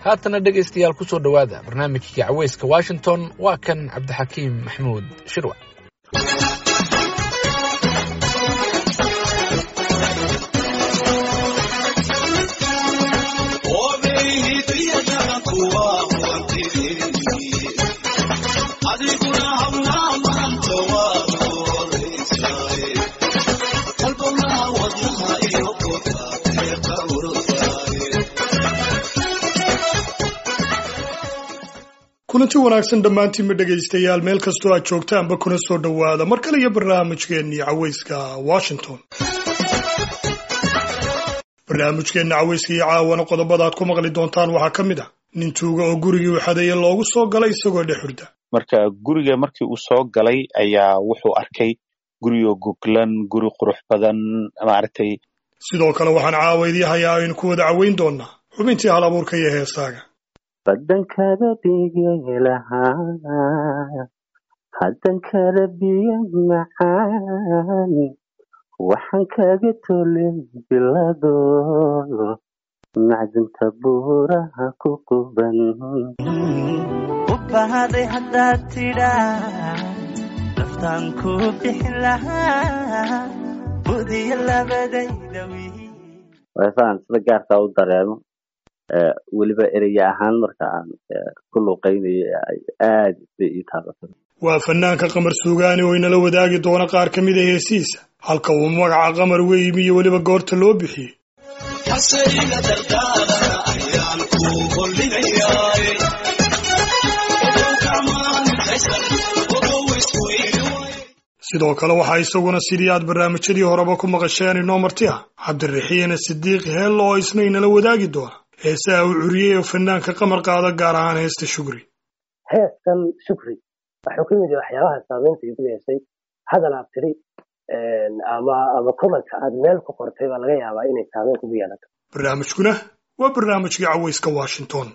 haatana dhegaystayaal ku soo dhowaada barnaamijkii caweyska washington waa kan cabdixakiim maxmuud shirwac kulanti wanaagsan dhammaantiinma dhegaystayaal meel kastoo aad joogtaanba kuna soo dhowaada mar kale iyo barnaamijkeennii caweyska washington barnaamijkeenna caweyska iyo caawana qodobada aad ku maqli doontaan waxaa ka mid ah nin tuuga oo gurigii u xadeeye loogu soo galay isagoo dhex hurda marka guriga markii uu soo galay ayaa wuxuu arkay gurigoo goglan guri qurux badan maaragtay sidoo kale waxaan caawa idii hayaa aynu ku wada caweyn doonaa xubintii hal abuurka iyo heesaaga badankada dhigi lahaa haddankada biyo macaan waxaan kaga tolay bilado macdinta buuraha ku quban u bahaday haddaad tidhaa naftaan ku bixin lahaa budiyo labadayda wiil waafaan sida gaarkaa u dareemo weliba eraya ahaan marka aan ku luuqaynayo aad bay ii taabatay waa fanaanka qamar suugaani oo inala wadaagi doona qaar ka mid a heesiisa halka uu magaca qamar uga yimi iyo weliba goorta loo bixiyey sidoo kale waxaa isaguna sidii aad barnaamijyadii horeba ku maqasheen inoo marti ah cabdiraxiine sidiiq heello oo isna inala wadaagi doona heesaha uu curiyey oo fanaanka qamar qaada gaar ahaan heesta shugri heeskan shukri wuxuu ka mid yahay waxyaabaha saameynta igu yeeshay hadal aad tiri ama ama komanka aad meel ku qortay baa laga yaabaa inay saameyn kugu yeelato barnaamijkuna waa barnaamijkii caweyska washington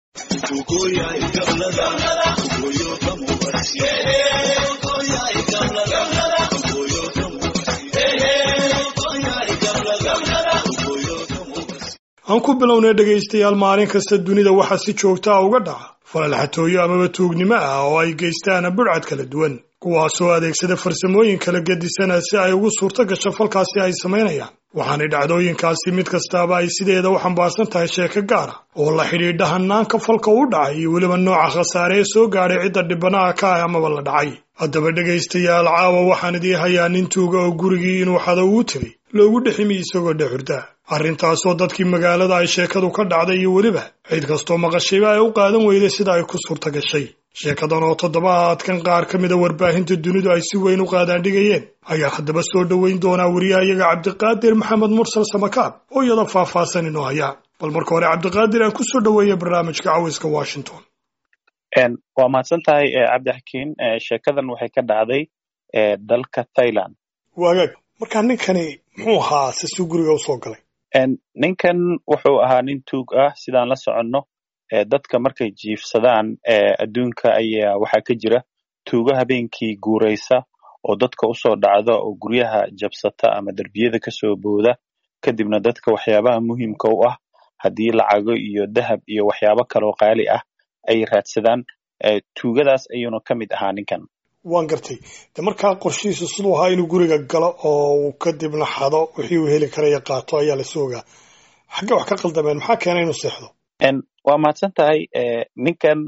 aan ku bilownay dhegaystayaal maalin kasta dunida waxaa si joogta a uga dhaca falalxatooyo amaba tuugnimo ah oo ay geystaan budhcad kala duwan kuwaasoo adeegsada farsamooyin kala gedisana si ay ugu suurto gasho falkaasi ay samaynayaan waxaanay dhacdooyinkaasi mid kastaaba ay sideeda u xambaarsan tahay sheeko gaara oo la xidhiidha hanaanka falka u dhacay iyo weliba nooca khasaare ee soo gaadhay cidda dhibanaha ka ah amaba la dhacay haddaba dhegaystayaal caawa waxaan idii hayaa nin tuuga oo gurigii inuu xado uu tegay loogu dheximi isagoo dhex hurda arrintaasoo dadkii magaalada ay sheekadu ka dhacday iyo weliba cid kastoo maqashayba ay u qaadan weyday sida ay ku suurta gashay sheekadan oo toddobaadkan qaar ka mida warbaahinta dunidu ay si weyn u qaadaandhigayeen ayaa haddaba soo dhoweyn doonaa wariyahayaga cabdiqaadir maxamed mursal samakaab oo iyada faahfaahsan inoo hayaa bal marka hore cabdiqaadir aan ku soo dhoweeya barnaamijka caweyska washington waa mahadsan tahay cabdixakiin sheekadan waxay ka dhacday dalka thailand waagaag markaa ninkani muxuu ahaa se suu guriga u soo galay ninkan wuxuu ahaa nin tuug ah sidaan la soconno dadka markay jiifsadaan adduunka ayaa waxaa ka jira tuugo habeenkii guuraysa oo dadka usoo dhacda oo guryaha jabsata ama derbiyada kasoo booda kadibna dadka waxyaabaha muhiimka u ah haddii lacago iyo dahab iyo waxyaabo kaloo qaali ah ay raadsadaan tuugadaas ayuuna ka mid ahaa ninkan waan gartay de markaa qorshihiisu siduu ahaa inuu guriga galo oo uu kadibna xado wixii uu heli karaya qaato ayaa lasoo ogaa xagge wax ka qaldameen maxaa keenay inuu seexdo waa mahadsan tahay ninkan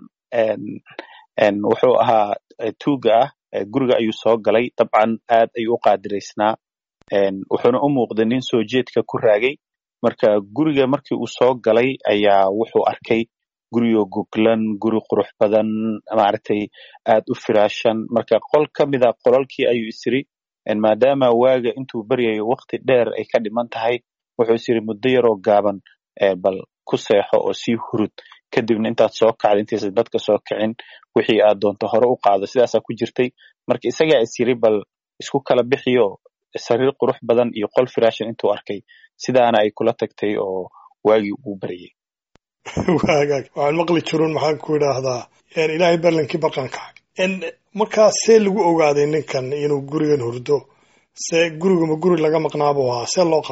wuxuu ahaa tuuga ah guriga ayuu soo galay dabcan aad ayuu u qaadiraysnaa wuxuuna u muuqday nin soo jeedka ku raagay marka guriga markii uu soo galay ayaa wuxuu arkay gurigoo goglan guri qurux badan maaragtay aad u firaashan marka qol ka mida qolalkii ayuu isiri maadaama waaga intuu baryayo wakti dheer ay ka dhiman tahay wuxuu isiri muddo yaroo gaaban bal ku seexo oo sii hurud kadibna intaad soo kacda intaysa dadka soo kicin wixii aad doonto hore u qaado sidaasaa ku jirtay marka isagaa is yiri bal isku kala bixiyo sariir qurux badan iyo qol firaashan intuu arkay sidaana ay kula tagtay oo waagii ugu baryay waagaag waxaan maqli jirun maxaan ku idhaahdaa ilaahay ballankii barqanka markaa see lagu ogaaday ninkan inuu gurigan hurdo see guriguma guri laga maqnaabuu ahaa see loo qabtay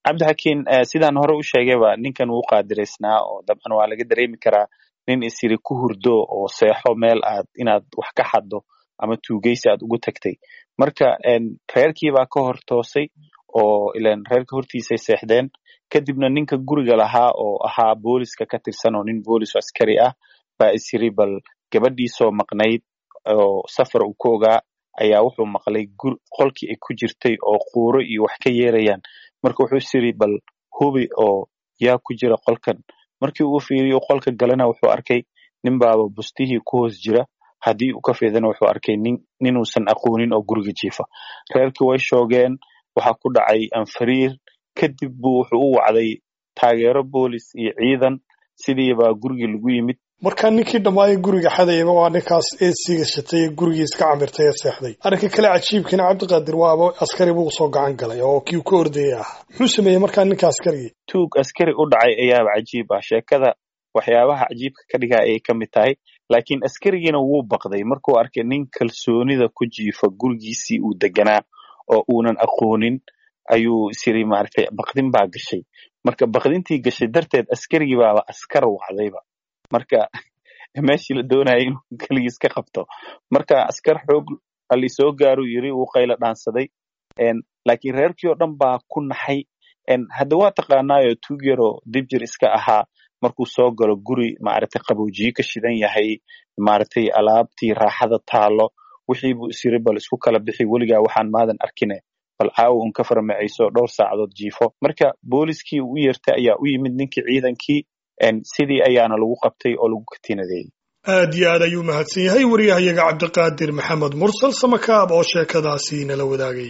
cabdixakiin sidaan hore u sheegayba ninkan wuu qaadiraysnaa oo dabcan waa laga dareemi karaa nin isiri ku hurdo oo seexo meel aad inaad wax ka xaddo ama tuugeysi aad ugu tagtay marka reerkiibaa ka hor toosay oo ilan reerka hortiisay seexdeen kadibna ninka guriga lahaa oo ahaa booliska ka tirsan oo nin boolis askari ah baa isiri bal gabadhiisoo maqnayd oo safar uu ku ogaa ayaa wuxuu maqlay qolkii ay ku jirtay oo quuro iyo wax ka yeerayaan marka wuxuu isiri bal hubi oo yaa ku jira qolkan markii uu fiiriyo qolka galena wuxuu arkay nin baaba bustihii ku hoos jira haddii uu ka fiidana wuxuu arkay nin ninuusan aqoonin oo guriga jiifa reerkii way shoogeen waxaa ku dhacay anfariir kadib buu wuxuu u wacday taageero boolis iyo ciidan sidiibaa gurigii lagu yimid markaa ninkii dhammaayay guriga xadayaba waa ninkaas eesiga shatay ee gurigiis ka camirtay ee seexday arrinka kale cajiibkiina cabdiqaadir waaba askari buu soo gacan galay oo kii ka ordayay ahaa muxuu sameeyey markaa ninka askarigii tuug askari u dhacay ayaaba cajiib ah sheekada waxyaabaha cajiibka ka dhigaa ayay ka mid tahay laakiin askarigiina wuu baqday markuu arkay nin kalsoonida ku jiifa gurigiisii uu deganaa oo uunan aqoonin ayuu isiri maaragtay baqdin baa gashay marka baqdintii gashay darteed askarigii baaba askar wacdayba marka meeshii la doonaya inuu keligiis ka qabto marka askar xoog ali soo gaaru yiri wuu qayla dhaansaday laakiin reerkii oo dhan baa ku naxay hadda waa taqaanaayo tuug yaroo dibjir iska ahaa markuu soo galo guri maaragtay qaboojiye ka shidan yahay maaragtay alaabtii raaxada taalo wixii buu isiri bal isku kala bixi weligaa waxaan maadan arkine bal caawa un ka farmacayso dhowr saacadood jiifo marka booliskii u yeertay ayaa u yimid ninkii ciidankii sidii ayaana lagu qabtay oo lagu katinadeeyey aad iyo aad ayuu mahadsan yahay wariyahayaga cabdiqaadir maxamed mursal samakaab oo sheekadaasi nala wadaagay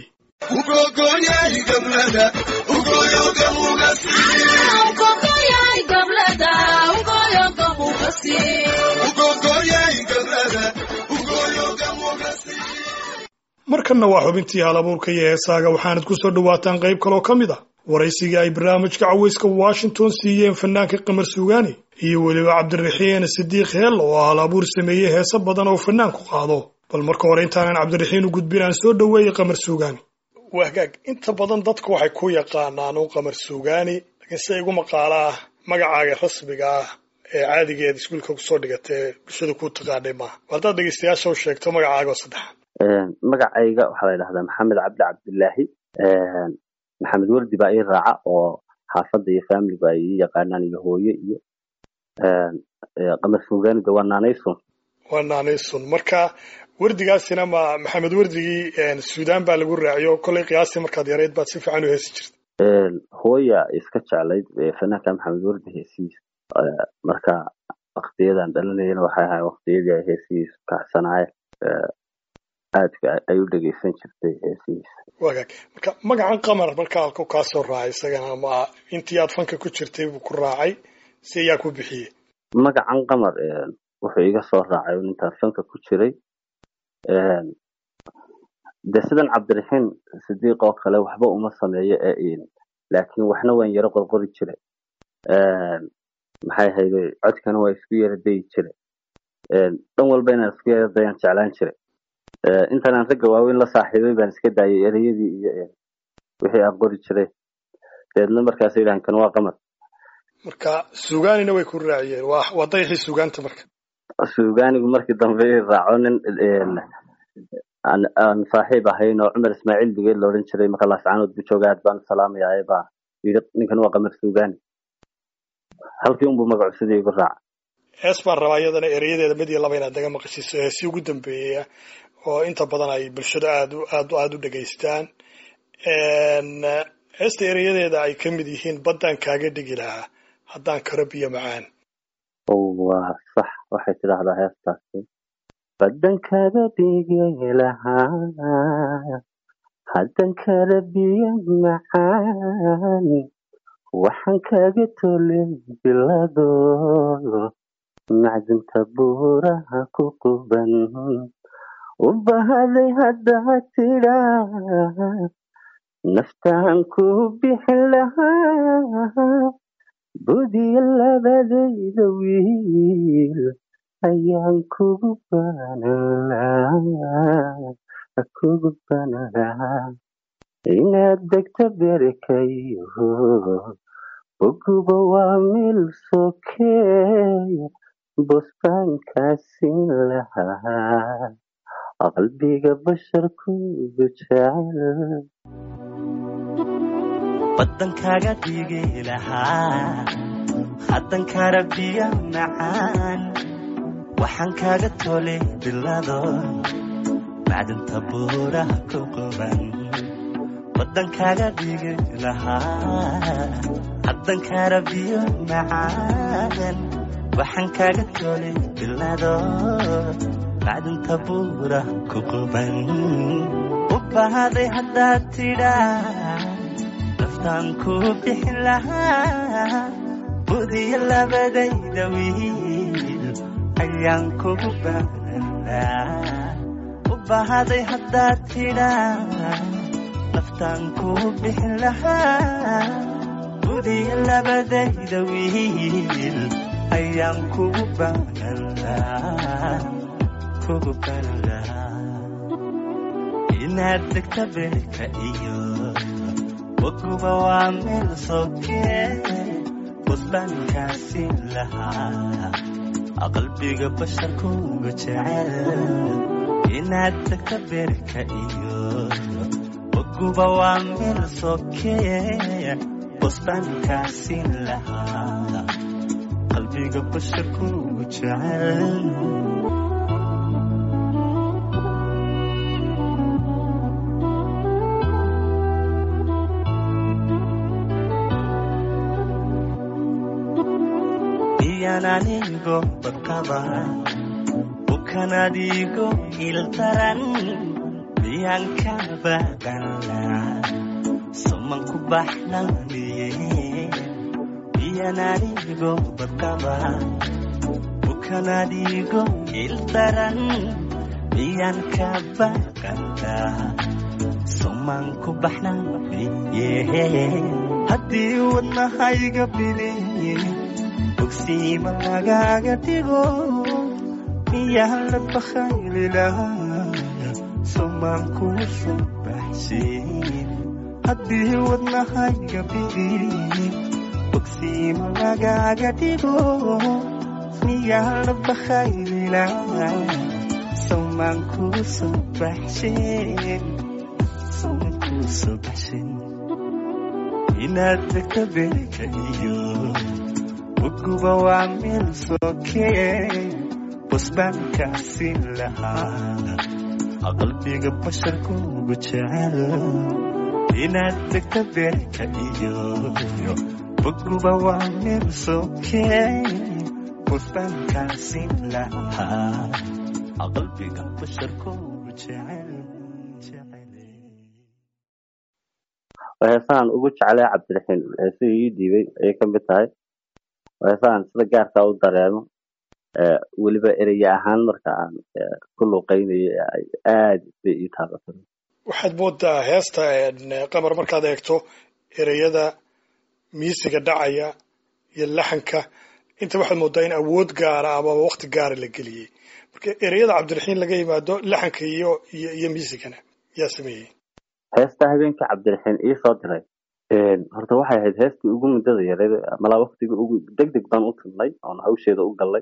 markanna waa xubintii halabuurka iyo heesaaga waxaanad ku soo dhowaataan qayb kaloo ka mid a waraysigii ay barnaamijka caweyska washington siiyeen fanaanka qamar suugaani iyo weliba cabdiraxiin sidiiq heel oo hal abuur sameeyey heese badan oo fanaanku qaado bal marka hore intaanan cabdiraxiin u gudbin aan soo dhoweeyey qamar suugaani wagaag inta badan dadku waxay ku yaqaanaan u qamar suugaani laakiin sida igu maqaala ah magacaaga rasmiga ah ee caadigeed iskuulka kusoo dhigatee bulshada ku taqaanay maaha haddaad dhegeystayaasha u sheegto magacaaga oo saddexaad magacayga waxaa la yidhahdaa maxamed cabdi cabdilaahi maxamed wardi baa ii raaca oo xaafadda iyo familigu ay ii yaqaanaan iyo hooye iyo qamar suugaanida waa naanaysun waa naanaysun marka wardigaasina ma maxamed wardigii suudaan baa lagu raaciyo kollay qiyaastii markaad yarayd baad si fiican u heesi jirta hooya iska jeclayd fanaanka maxamed wardi heesihiisa marka waktiyadan dhalanayana waxay ahay waktiyadii ay heesihiisu kacsanaayeen aadka ay u dhegeysan jirtay heesihiisa wagaag marka magacan qamar marka halku kaa soo raacay isagana ama intii aad fanka ku jirtay buu ku raacay si ayaa ku bixiyey magacan qamar wuxuu iga soo raacay intaan fanka ku jiray de sidan cabdiraxiin sidiiq oo kale waxba uma sameeyo ee laakiin waxna waan yaro qorqori jiray maxay hayde codkana waa isku yara dayi jiray dhan walba inaan isku yara dayaan jeclaan jiray intaan aan ragga waaweyn la saaxiibay baan iska daayay ereyadii iyo wixii aan qori jiray deedna markaas yidhahan kan waa qamar marka suugaanina way ku raaciyeen waa waa dayaxii suugaanta marka suugaanigu markii dambe i raaco nin aan saaxiib ahayn oo cumar ismaaciil digeed la odhan jiray marka laascaanood bu jooga aad baan salaamayaa baa yidhi ninkan waa qamar suugaani halkii unbuu magacu sidii igu raaca hees baan rabaa iyadana ereyadeeda mid iyo laba inaad naga maqashiiso heesii ugu dambeeya oo inta badan ay bulshada aad aad aada u dhegaystaan heesta ereyadeeda ay ka mid yihiin baddaan kaaga dhigi lahaa haddaan karo biyo macaan waa sax waxay tidhaahdaa heestaasi baddan kaga dhigi lahaa haddan kala biyo macaan waxaan kaga tolay bilado macdinta buuraha ku quban u bahaday haddaa tidhaa naftaan ku bixin lahaa budiya labadayda wiil ayaan kugu banan lahaa kugu banan lahaa inaad degta berikayo boguba waa meel sokeeya bostaankaasiin lahaa qalbiga basharkugu jecel badankaaga dhigi lahaa haddan kara biyo macaan waxaan kaaga tolay bilado macdanta buuraha ku quban badankaaga dhigi lahaa haddan kara biyo macaan waxaan kaaga tolay bilado macdanta buuraha ku quban u bahaday haddaad tidhaa naftaan ku bixin lahaa budiyo labadayda wiil ayaan kugu baanaa u bahaday haddaad tidhaa naftaan ku bixin lahaa budiyo labadayda wiil ayaan kugu baanaa kugu baanaa inaad degta beerka iyo waguba waa meel sokee busbaankaasi lahaa qalbiga basharkuga jecel inaad degta beerka iyo waguba waa meel sokee busbaankaasi lahaa qalbiga basharkuga jecel anigo barkaba bukan adigo iltaran miyaan ka baaqana suman ku baxnaniye miyaan anigo barkaba bukan adigo iltaran miyaan ka baaqana suman ku baxnaniye haddii wadnahayga biliye bogsiima lagaaga dhigo miyaan la bakhayli lahaa sumaan kuu soo baxshin haddii wadnahayga bidi bogsiima lagaaga dhigo miyaan la bakhayli lahaa sumaan kuu soo baxshin sumaan kuu soo baxshin inaad degta beerka iyo waguba waa meel sokee busbaankaasi lahaa qalbiga basharkugu jecel inaad degta beerka iyo waguba waa meel sokee busbaankaasi lahaa qalbiga basharkugu jecel heesahan ugu jeclay cabdiraxiin heesihii ii dhiibay ayay ka mid tahay heesahan sida gaarkaa u dareemo weliba ereye ahaan marka aan ku luuqaynayo aad bay ii taabatay waxaad moodaa heesta qamar markaad eegto ereyada miisiga dhacaya iyo laxanka inta waxaad moodaa in awood gaara ama waqti gaara la geliyey marka ereyada cabdiraxiin laga yimaado laxanka iyo iyo iyo miisigana yaa sameeyey heesta habeenka cabdiraxiin ii soo diray horta waxay ahayd heestii ugu muddada yareed malaa waqtiga ugu deg deg baan u tilnay oon hawsheeda u gallay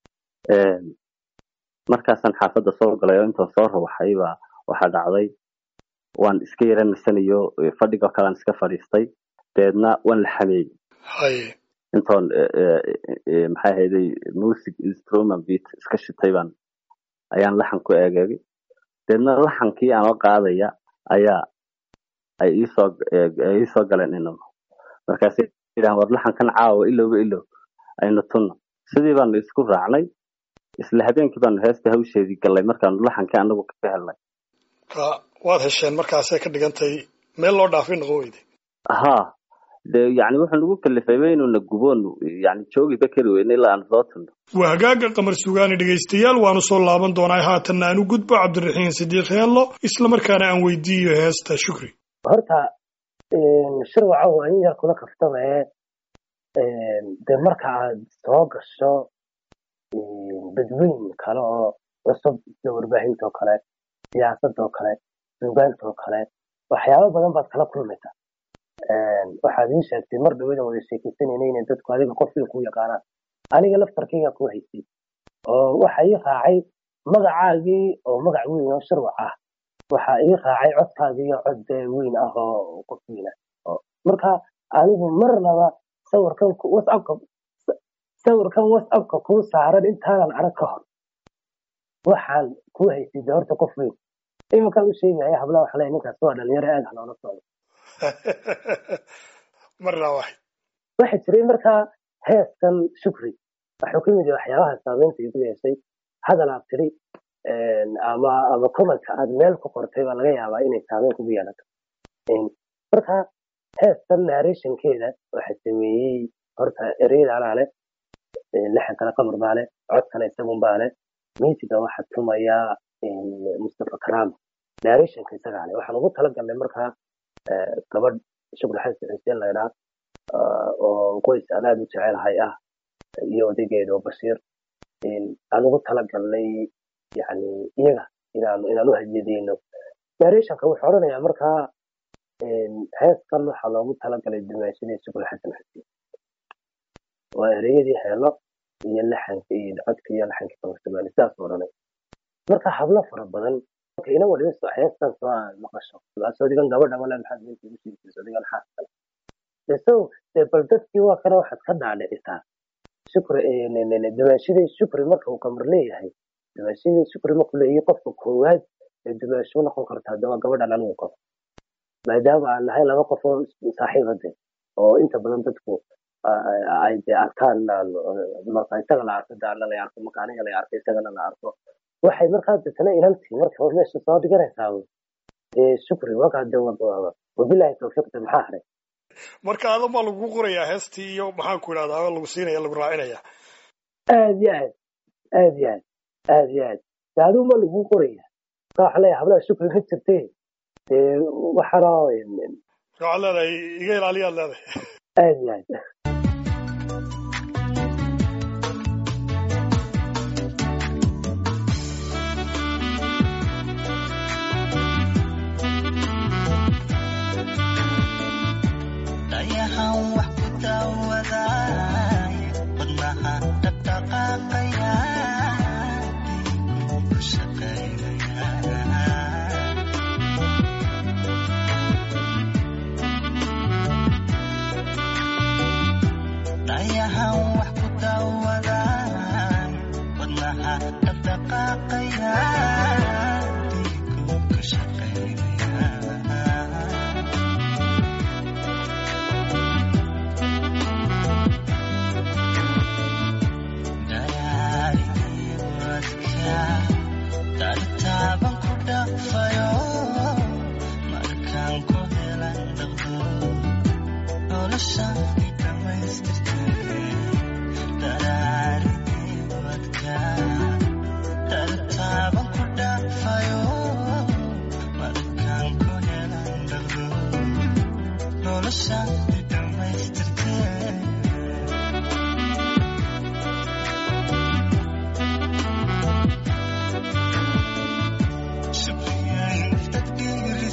markaasaan xaafadda soo galay oo intaan soo rawaxay baa waxaa dhacday waan iska yara nasanayo fadhigoo kalean iska fadhiistay dabeedna waan la xameeyey haye intoon maxay ahayday music instrument beat iska shitay baan ayaan laxan ku eegeegay dabeedna laxankii aanoo qaadaya ayaa ay iisoo ay iisoo galeen inaba markaasay yidhahan war laxankan caawa ilowba ilow aynu tunno sidii baanu isku raacnay isla habeenkii baanu heesta hawsheedii gallay markaanu laxankii anagu ka helnay ha waad hesheen markaasay ka dhigantay meel loo dhaafay noqon weyday ha de yani wuxuu nagu kalifayba inuuna guboonu yani joogiba kari weyne ilaa aan soo tunno waa hagaaga qamar sugaani dhegaystayaal waanu soo laaban doonaa haatanna aan u gudbo cabdiraxiin sidiiq heello islamarkaana aan weydiiyo heesta shukri horta shirwaca waa in yar kula kaftame de marka aad soo gasho badweyn kale oo cusub sida warbaahinta oo kale siyaasadda oo kale suugaanta oo kale waxyaabo badan baad kala kulmaysaa waxaad ii sheegtay mar dhawada wada sheekaysanayna inay dadku adiga qofkii ku yaqaanaan aniga laftarkayga ku haystay oo waxa ii raacay magacaagii oo magac weyn oo sharwac ah waxa ii raacay codkaagii oo cod dee weyn ah oo qof weyn ah oo marka anigu marnaba sawirkan ku- whatsappka sawirkan whatsappka kuu saaran intaanan arag ka hor waxaan ku haystay dee horta qof weyn iminkaan u sheegaya hablaha waxa leeyahay ninkaas waa dhalinyaro aad ha loola socdo marna wax waxa jiray markaa heeskan shukri wuxuu ka mid yahay waxyaabaha saameynta igu yeeshay hadal aad tiri ama ama commentka aad meel ku qortay baa laga yaabaa inay saameyn kugu yeelato marka heestan narrationkeeda waxa sameeyey horta ereyada anaa leh lixankana qamar baa leh codkana isagun baa leh miisiga waxa tumaya mustafa karaama narrationka isagaa leh waxaan ugu talagalnay markaa eh, gabadh shukri xasan xuseen laydhaa oo qoys aan aad u jecelahay ah iyo odaygeeda oo bashiir aan ugu talagalnay yani iyaga inaan inaan u hadiyadeyno narrationka wuxuu odhanayaa markaa heeskan waxaa loogu talagalay dimaashadii shukri xasan xuseen waa ereyadii heelo iyo laxanka iyo codka iyo laxanka kabartamaani sidaas u odhanay marka hablo fara badan marka ina waliba soo heestan soo aad maqasho soodigan gabadha wala maxaad meesha ugu sheegtay soodigan xaaskale so dee bal dadkii waa kana waxaad ka dhaadhicisaa shukri dimaashadii shukri marka uu qamar leeyahay dimaashadii shukri markuu leeyahay qofka koowaad ee dimaasho noqon kartaa de waa gabadhan anigu qabo maadaama aan nahay laba qof oo saaxiibade oo inta badan dadku ay de arkaan marka isaga la arko daana la arko marka aniga la arko isagana la arko waxay markaa deetana inantii marka hore meesha soo dhiganaysaa dee shukri wakaa de wabilahi tawfiiqda maxaa haray marka adan baa lagu qorayaa heestii iyo maxaan ku idhahdaa lagu siinaya lagu raacinaya aad iyo aad aad iyo aad aad iyo aad de adigu ma lagu qoraya marka waxaa leeyahay hablaha shukri ma jirtee dee waxaana waxaad leedahay iga ilaaliyaad leedahay aad iyo aad